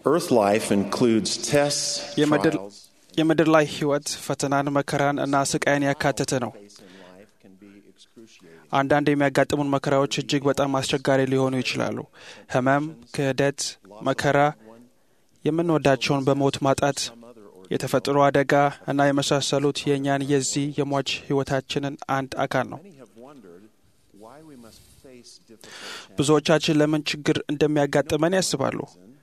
Earth life includes tests, የምድር trials, የምድር ላይ ሕይወት ፈተናን፣ መከራን እና ስቃይን ያካተተ ነው። face in life can be excruciating. አንዳንድ የሚያጋጥሙን መከራዎች እጅግ በጣም አስቸጋሪ ሊሆኑ ይችላሉ። ሕመም፣ ክህደት፣ መከራ፣ የምንወዳቸውን በሞት ማጣት፣ የተፈጥሮ አደጋ እና የመሳሰሉት የእኛን የዚህ የሟች ሕይወታችንን አንድ አካል ነው። Many have wondered why we must face difficult ብዙዎቻችን ለምን ችግር እንደሚያጋጥመን ያስባሉ።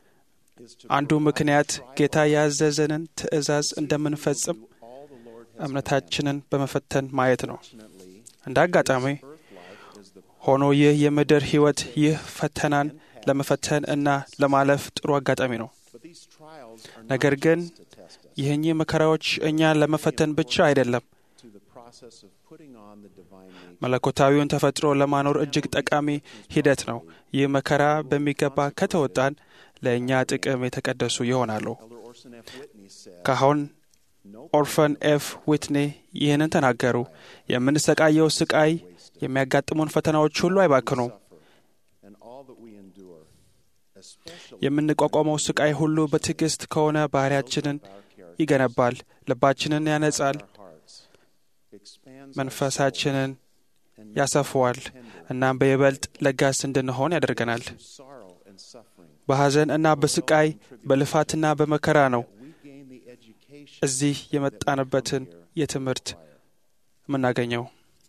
is to አንዱ ምክንያት ጌታ ያዘዘንን ትእዛዝ እንደምንፈጽም all the Lord has እምነታችንን በመፈተን ማየት ነው። fortunately እንደ አጋጣሚ earth life is the ሆኖ ይህ የምድር ሕይወት ይህ ፈተናን ለመፈተን እና ለማለፍ ጥሩ አጋጣሚ ነው። but these trials are ነገር not ግን just to test us ይህኚህ መከራዎች እኛን ለመፈተን ብቻ አይደለም፣ to the process of putting on the divine nature. መለኮታዊውን ተፈጥሮ ለማኖር እጅግ ጠቃሚ ሂደት ነው። ይህ መከራ በሚገባ ከተወጣን ለእኛ ጥቅም የተቀደሱ ይሆናሉ። Elder Orson F. Whitney said, ካሁን "No ኦርፈን ኤፍ ዊትኔ ይህንን ተናገሩ። የምንሰቃየው ስቃይ፣ የሚያጋጥሙን ፈተናዎች ሁሉ አይባክኑም። suffer, and all that we endure, especially የምንቋቋመው ስቃይ ሁሉ በትዕግስት ከሆነ ባህሪያችንን our character, ይገነባል፣ ልባችንን ያነጻል፣ our hearts, expands our መንፈሳችንን soul, and ያሰፈዋል፣ እናም በይበልጥ ለጋስ እንድንሆን ያደርገናል። through sorrow and suffering, በሐዘን እና በስቃይ በልፋትና በመከራ ነው we gain the education እዚህ የመጣንበትን የትምህርት የምናገኘው።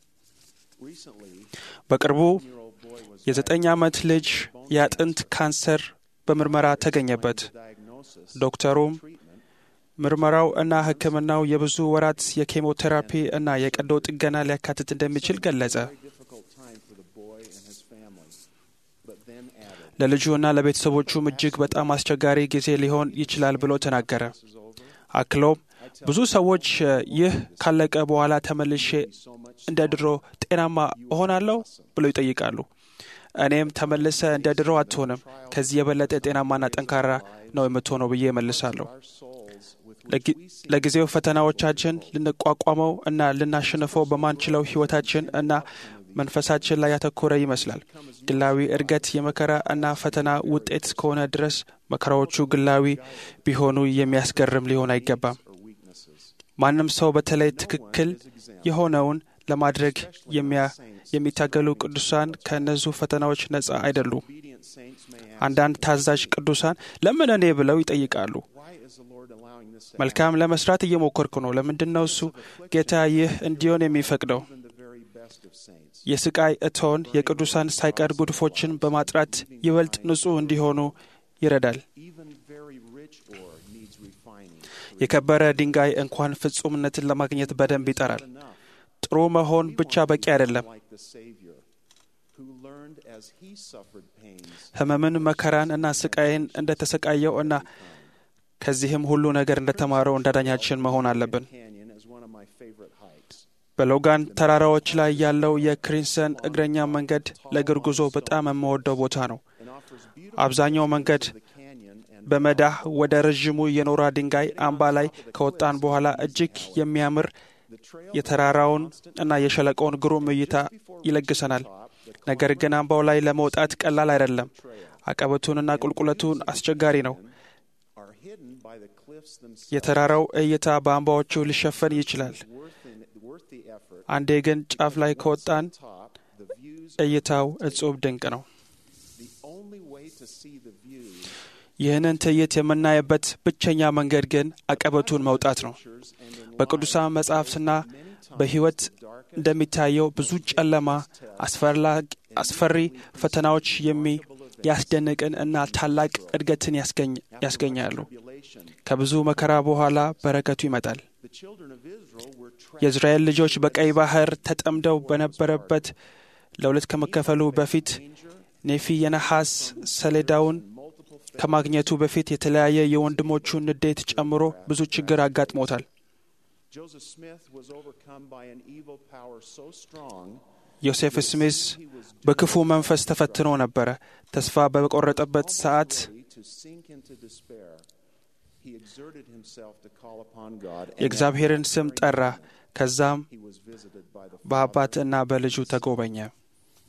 Recently, በቅርቡ year-old boy was የዘጠኝ ዓመት ልጅ የአጥንት ካንሰር በምርመራ ተገኘበት። diagnosis ዶክተሩም treatment ምርመራው እና ሕክምናው የብዙ ወራት የኬሞቴራፒ እና የቀዶ ጥገና ሊያካትት እንደሚችል ገለጸ። very difficult time for the boy and his family, but then added, ለልጁ እና ለቤተሰቦቹም እጅግ በጣም አስቸጋሪ ጊዜ ሊሆን ይችላል ብሎ ተናገረ። "This is over." አክሎም ብዙ ሰዎች እ፣ ይህ ካለቀ በኋላ ተመልሼ So much እንደ ድሮ ጤናማ እሆናለሁ ብለው ይጠይቃሉ። እኔም ተመልሰ እንደ ድሮ አትሆንም፣ ከዚህ የበለጠ ጤናማና ጠንካራ ነው የምትሆነው ብዬ እመልሳለሁ። our souls with ለጊ- ለጊዜው ፈተናዎቻችን ልንቋቋመው እና ልናሸንፈው በማንችለው ሕይወታችን እና መንፈሳችን ላይ ያተኮረ ይመስላል። ግላዊ እድገት የመከራ እና ፈተና ውጤት እስከሆነ ድረስ መከራዎቹ ግላዊ ቢሆኑ የሚያስገርም ሊሆን አይገባም። or weaknesses. ማንም ሰው በተለይ ትክክል የሆነውን ለማድረግ የሚያ የሚታገሉ ቅዱሳን ከእነዚሁ ፈተናዎች ነፃ አይደሉም። Obedient saints may ask, አንዳንድ ታዛዥ ቅዱሳን ለምን እኔ ብለው ይጠይቃሉ። why is the Lord allowing this to መልካም ለመስራት እየሞከርኩ ነው። ለምንድን ነው እሱ ጌታ ይህ እንዲሆን የሚፈቅደው? happen? The very best of saints. የስቃይ እቶን የቅዱሳን ሳይቀር ጉድፎችን በማጥራት ይበልጥ ንጹሕ እንዲሆኑ ይረዳል። Even very rich ore needs refining. የከበረ ድንጋይ እንኳን ፍጹምነትን ለማግኘት በደንብ ይጠራል። Enough. ጥሩ መሆን ብቻ በቂ አይደለም። Like the Savior, who learned as he suffered pains, ሕመምን፣ መከራን እና ስቃይን እንደተሰቃየው እና ከዚህም ሁሉ ነገር እንደተማረው እንዳዳኛችን መሆን አለብን። Canyon is one of my favorite hikes. በሎጋን ተራራዎች ላይ ያለው የክሪንሰን እግረኛ መንገድ ለእግር ጉዞ በጣም የምወደው ቦታ ነው። and offers beautiful አብዛኛው መንገድ the canyon and በመዳህ ወደ ረዥሙ የኖራ ድንጋይ አምባ ላይ ከወጣን በኋላ እጅግ የሚያምር the trail የተራራውን እና የሸለቆውን ግሩም እይታ ይለግሰናል። ነገር ግን አምባው ላይ ለመውጣት ቀላል አይደለም። አቀበቱንና ቁልቁለቱን አስቸጋሪ ነው። are hidden by the cliffs themselves. የተራራው እይታ በአምባዎቹ ሊሸፈን ይችላል። Worth, in, worth the effort. አንዴ ግን ጫፍ ላይ ከወጣን Top, the views. እይታው እጹብ ድንቅ ነው። The only way to see the views ይህንን ትዕይንት የምናይበት ብቸኛ መንገድ ግን አቀበቱን መውጣት ነው። pictures and in በቅዱሳን መጻሕፍትና በሕይወት እንደሚታየው ብዙ ጨለማ፣ አስፈላጊ- አስፈሪ ፈተናዎች የሚ ያስደንቅን እና ታላቅ እድገትን ያስገኝ- ያስገኛሉ። tribulation. ከብዙ መከራ በኋላ በረከቱ ይመጣል። The children of Israel were trapped የእስራኤል ልጆች በቀይ ባህር ተጠምደው በነበረበት ለሁለት ከመከፈሉ በፊት ኔፊ የነሐስ ሰሌዳውን multiple ከማግኘቱ በፊት የተለያየ የወንድሞቹን ንዴት ጨምሮ ብዙ ችግር አጋጥሞታል። Joseph Smith was overcome by an evil power so strong ዮሴፍ ስሚዝ በክፉ መንፈስ ተፈትኖ ነበረ። ተስፋ በቆረጠበት ሰዓት ready to sink into despair. He exerted himself to call upon God and የእግዚአብሔርን ስም ጠራ። ከዛም he was visited by the በአባት እና በልጁ ተጎበኘ።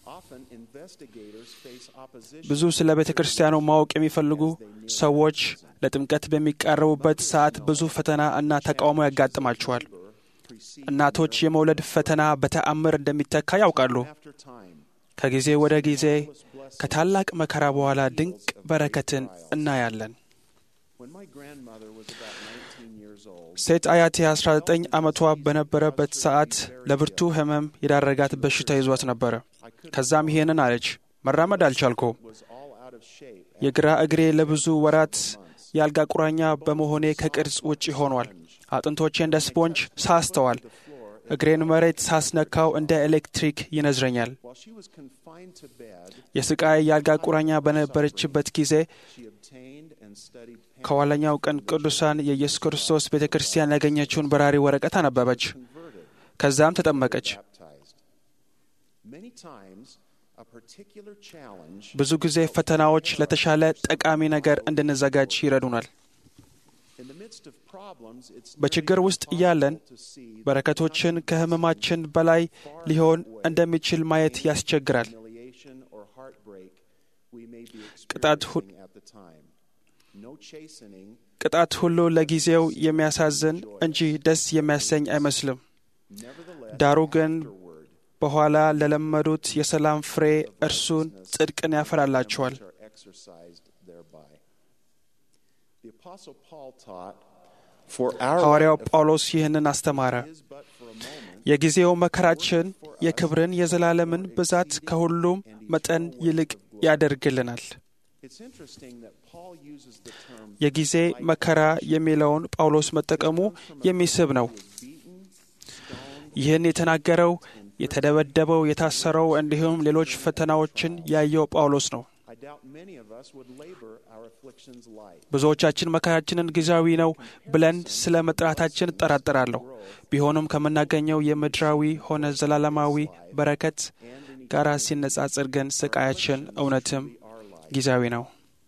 Often investigators face opposition ብዙ ስለ ቤተ ክርስቲያኑ ማወቅ የሚፈልጉ ሰዎች ለጥምቀት በሚቃረቡበት ሰዓት ብዙ ፈተና እና ተቃውሞ ያጋጥማቸዋል። precede እናቶች የመውለድ ፈተና በተአምር እንደሚተካ ያውቃሉ። after time. ከጊዜ ወደ ጊዜ ከታላቅ መከራ በኋላ ድንቅ በረከትን እናያለን። When my grandmother was about 19 years old, ሴት አያቴ 19 ዓመቷ በነበረበት ሰዓት ለብርቱ ሕመም የዳረጋት በሽታ ይዟት ነበረ። ከዛም ይሄንን አለች፣ መራመድ አልቻልኩም። was all out of shape. የግራ እግሬ ለብዙ ወራት የአልጋ ቁራኛ በመሆኔ ከቅርጽ ውጭ ሆኗል። አጥንቶቼ እንደ ስፖንጅ ሳስተዋል። እግሬን መሬት ሳስነካው እንደ ኤሌክትሪክ ይነዝረኛል። While she was confined to bed, የስቃይ የአልጋ ቁራኛ በነበረችበት ጊዜ she obtained and studied ከኋለኛው ቀን ቅዱሳን የኢየሱስ ክርስቶስ ቤተ ክርስቲያን ያገኘችውን በራሪ ወረቀት አነበበች። converted, ከዛም ተጠመቀች። baptized. Many times, a particular challenge ብዙ ጊዜ ፈተናዎች ለተሻለ ጠቃሚ ነገር እንድንዘጋጅ ይረዱናል። in the midst of problems, it's በችግር ውስጥ እያለን to see በረከቶችን ከሕመማችን በላይ ሊሆን እንደሚችል ማየት ያስቸግራል። humiliation or heartbreak we may be ቅጣት ሁ- experiencing at the time. No chastening, ቅጣት ሁሉ ለጊዜው የሚያሳዝን እንጂ ደስ የሚያሰኝ አይመስልም። nevertheless, ዳሩ ግን afterward, በኋላ ለለመዱት የሰላም ፍሬ እርሱን ጽድቅን ያፈራላቸዋል። are exercised thereby. The Apostle Paul taught, For our ሐዋርያው light ጳውሎስ ይህንን አስተማረ። is but for a moment, የጊዜው መከራችን የክብርን የዘላለምን ብዛት ከሁሉም መጠን ይልቅ ያደርግልናል። it's interesting that Paul uses the term የጊዜ መከራ የሚለውን ጳውሎስ መጠቀሙ የሚስብ ነው። beaten, stoned, ይህን የተናገረው የተደበደበው፣ የታሰረው እንዲሁም ሌሎች ፈተናዎችን ያየው ጳውሎስ ነው። I doubt many of us would labor our afflictions light. ብዙዎቻችን መከራችንን ጊዜያዊ ነው ብለን ስለ መጥራታችን እጠራጠራለሁ። ቢሆንም ከምናገኘው የምድራዊ ሆነ ዘላለማዊ በረከት ጋር ሲነጻጽር ግን ስቃያችን እውነትም ጊዜያዊ ነው።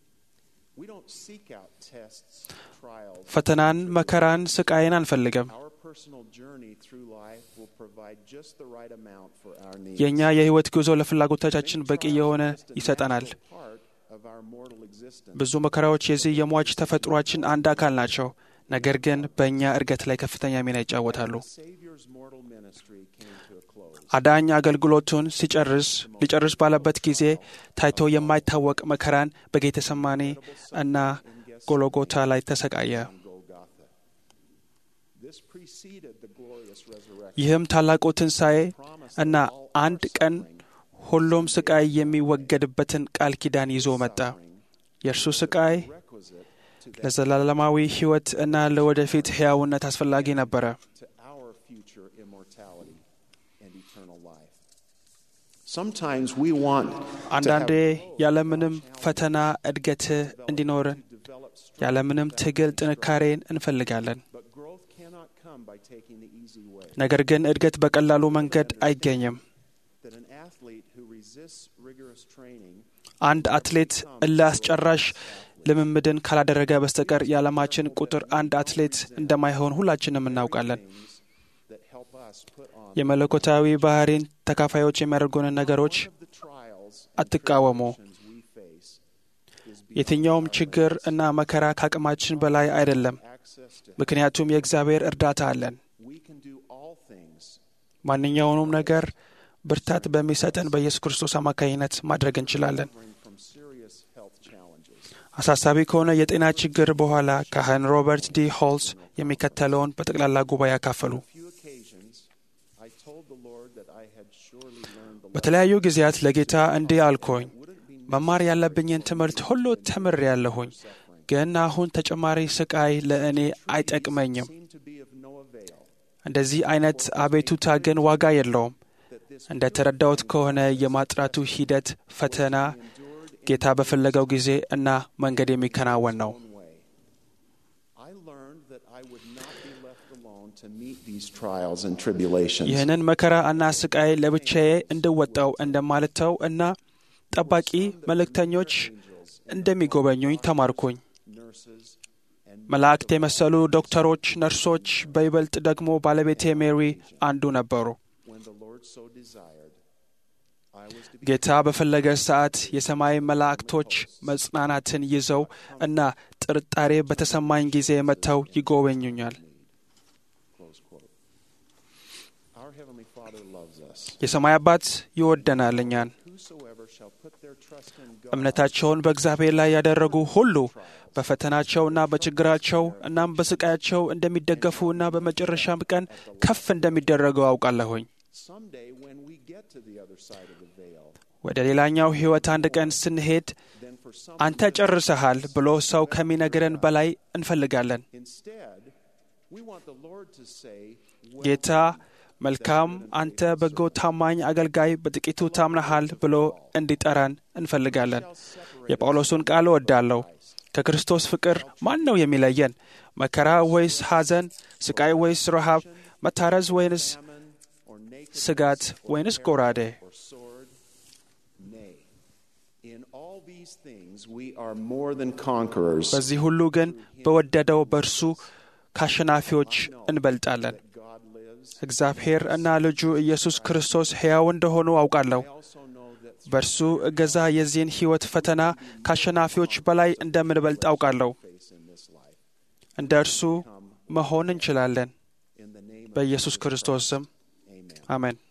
We don't seek out tests, trials. ፈተናን፣ መከራን፣ ስቃይን አንፈልግም። Our personal journey through life will provide just the right amount for our needs. የእኛ የሕይወት ጉዞ ለፍላጎቶቻችን በቂ የሆነ ይሰጠናል። Part of our mortal existence. ብዙ መከራዎች የዚህ የሟች ተፈጥሯችን አንድ አካል ናቸው። ነገር ግን በእኛ እድገት ላይ ከፍተኛ ሚና ይጫወታሉ። Savior's mortal ministry came to a close. አዳኝ አገልግሎቱን ሲጨርስ ሊጨርስ ባለበት ጊዜ ታይቶ የማይታወቅ መከራን በጌተሰማኔ እና ጎሎጎታ ላይ ተሰቃየ። on Golgotha. This preceded the glorious resurrection. ይህም ታላቁ ትንሣኤ እና አንድ ቀን ሁሉም ስቃይ የሚወገድበትን ቃል ኪዳን ይዞ መጣ። የእርሱ ስቃይ Requisite to, that, ለዘላለማዊ ሕይወት እና ለወደፊት ሕያውነት አስፈላጊ ነበረ። to our future immortality and eternal life. Sometimes we want to አንዳንዴ have ያለምንም ፈተና እድገት እንዲኖረን develop strength, ያለምንም ትግል ጥንካሬን እንፈልጋለን። but growth cannot come by taking the easy way. ነገር ግን እድገት በቀላሉ መንገድ አይገኝም። That an athlete who resists rigorous training አንድ አትሌት እልህ አስጨራሽ ልምምድን ካላደረገ በስተቀር የዓለማችን ቁጥር አንድ አትሌት እንደማይሆን ሁላችንም እናውቃለን። things that help us put on የመለኮታዊ ባህሪን ተካፋዮች የሚያደርጉንን ነገሮች One of the trials አትቃወሙ። and we face is የትኛውም ችግር እና መከራ ከአቅማችን በላይ አይደለም፣ access to ምክንያቱም የእግዚአብሔር እርዳታ አለን። we can do all things ማንኛውንም ነገር ብርታት በሚሰጠን በኢየሱስ ክርስቶስ አማካኝነት ማድረግ እንችላለን። suffering from serious health challenges. አሳሳቢ ከሆነ የጤና ችግር በኋላ ካህን ሮበርት ዲ ሆልስ የሚከተለውን በጠቅላላ ጉባኤ ያካፈሉ። few occasions I told the Lord that I had surely learned the በተለያዩ ጊዜያት ለጌታ እንዲህ አልኩኝ፣ መማር ያለብኝን ትምህርት ሁሉ ተምሬያለሁኝ፣ ግን አሁን ተጨማሪ ስቃይ ለእኔ አይጠቅመኝም። seemed to be of no avail. እንደዚህ አይነት አቤቱታ ግን ዋጋ የለውም። እንደ ተረዳሁት ከሆነ የማጥራቱ ሂደት ፈተና ጌታ በፈለገው ጊዜ እና መንገድ የሚከናወን ነው። own way. I learned that I would not be left alone to meet these trials and tribulations. ይህንን መከራ እና ስቃይ ለብቻዬ እንድወጣው እንደማልተው እና ጠባቂ መልእክተኞች እንደሚጎበኙኝ ተማርኩኝ። Nurses and መላእክት የመሰሉ ዶክተሮች፣ ነርሶች፣ በይበልጥ ደግሞ ባለቤቴ ሜሪ አንዱ ነበሩ። when the Lord so desired, I was to be ጌታ በፈለገ ሰዓት የሰማይ መላእክቶች መጽናናትን ይዘው እና ጥርጣሬ በተሰማኝ ጊዜ መጥተው ይጎበኙኛል። close quote. Our heavenly Father loves us. የሰማይ አባት ይወደናል እኛን። Whosoever shall put their trust in God እምነታቸውን በእግዚአብሔር ላይ ያደረጉ ሁሉ በፈተናቸውና በችግራቸው እናም በስቃያቸው እንደሚደገፉ እና በመጨረሻም ቀን ከፍ እንደሚደረገው አውቃለሁኝ። someday when we get to the other side of the veil, ወደ ሌላኛው ሕይወት አንድ ቀን ስንሄድ then for some አንተ ጨርሰሃል ብሎ ሰው ከሚነግረን በላይ እንፈልጋለን። instead, we want the Lord to say, well, ጌታ መልካም፣ አንተ በጎ ታማኝ አገልጋይ፣ በጥቂቱ ታምነሃል ብሎ እንዲጠራን እንፈልጋለን። የጳውሎሱን ቃል እወዳለሁ። ከክርስቶስ ፍቅር ማን ነው የሚለየን? መከራ ወይስ ሐዘን? ስቃይ ወይስ ረሃብ? መታረዝ ወይንስ famine or nakedness ስጋት ወይንስ ጎራዴ? or sword? Nay. In all these things we are more than conquerors. በዚህ ሁሉ ግን በወደደው በእርሱ ከአሸናፊዎች እንበልጣለን። God lives. እግዚአብሔር እና ልጁ ኢየሱስ ክርስቶስ ሕያው እንደሆኑ አውቃለሁ። I also know that በእርሱ እገዛ የዚህን ሕይወት ፈተና ከአሸናፊዎች በላይ እንደምንበልጥ አውቃለሁ። face in this life. እንደ እርሱ መሆን እንችላለን። In the name of በኢየሱስ ክርስቶስ ስም Amen. አሜን።